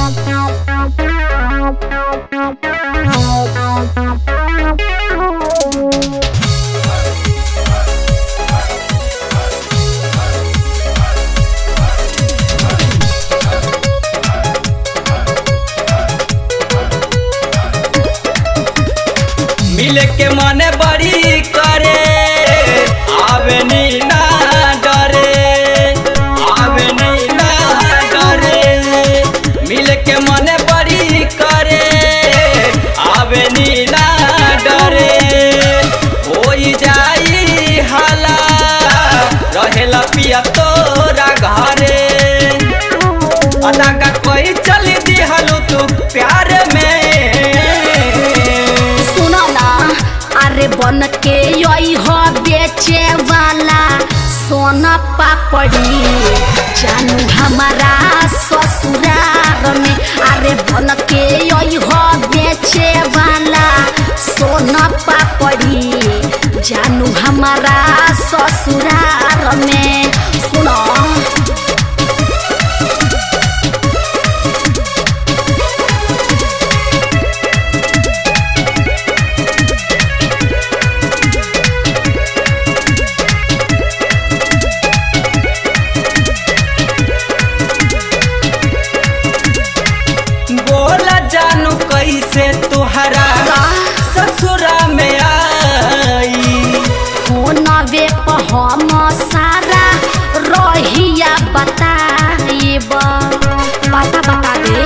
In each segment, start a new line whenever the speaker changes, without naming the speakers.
मिले के मने बड़ी करे आवे नी ना डरे आवे नी ना डरे मिले के मने बड़ी करे आवे नी ना डरे होई जाई हाला रहेला पिया तोरा घरे अदा का कोई चली दिहलू तू प्यार में
सुनो ना अरे बन के यही हो बेचे वाला सोना पापड़ी जानू हमारा ससुराल में अरे बन के यही हो बेचे वाला सोना पापड़ी जानू हमारा ससुराल में सुनो
बोला जानू कैसे तुहरा ससुरा में आई
फोनवे पर हम सारा रहिया बताइब पता बता दे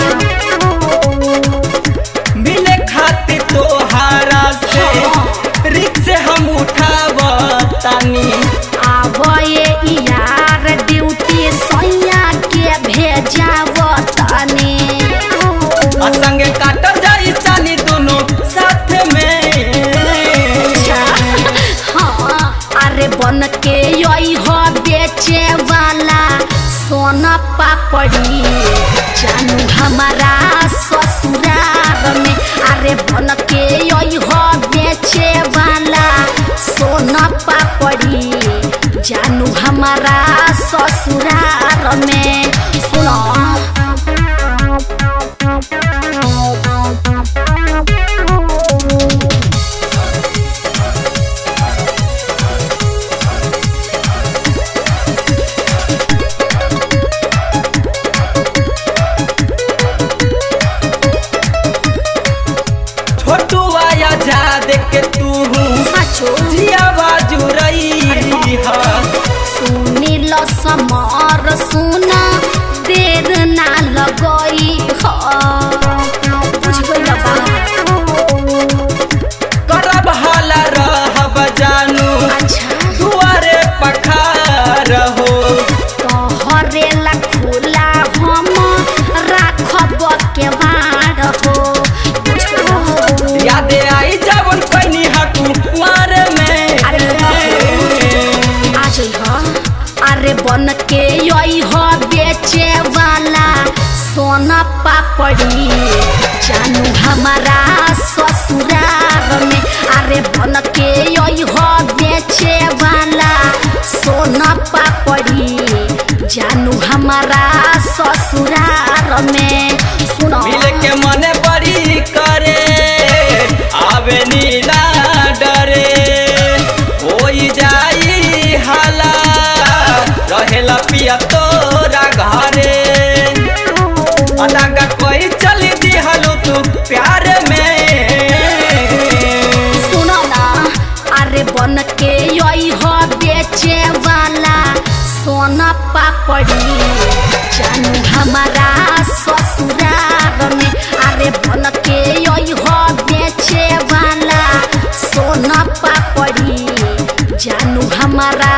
मिले खातिर तोहारा से रिक्स हम उठावतानी
आब ये यार ड्यूटी सैया के भेजाव तनी
संगे काटल जाई चानी दोनों साथ में
हाँ अरे बन के यही हो बेचे वाला सोना पापड़ी जानू हमारा ससुराल में अरे बन के यही हो बेचे वाला सोना पापड़ी जानू हमारा ससुराल में सुनो
छोटू आया जा देख के तू
सचो
जिया बाजू रही हा
सुनिल समर सुना देर ना लगई ह बुझ गइल बा
करब हाला रहब जानू
अच्छा
दुआरे पखार हो
तोहरे ला खुला हम राखब के बाड़ हो बुझ गइल
यादे आई जवन कैनी हकू कुआर में
अरे आ जइह अरे बन के यही हो बेचे वाला सोना पापड़ी जानू हमारा ससुराल में अरे बन के यही हो बेचे वाला सोना पापड़ी जानू हमारा ससुराल में सुनो
मिल के मने बड़ी करे आवे नीला डरे होई जाई हाला रहेला पिया तोरा घरे अदागा कोई चली दिहलू तू प्यार में
सुनो ना अरे बन के यही हो बेचे वाला सोना पापड़ी जानू हमारा ससुराल में अरे बन के यही हो बेचे वाला सोना पापड़ी जानू हमारा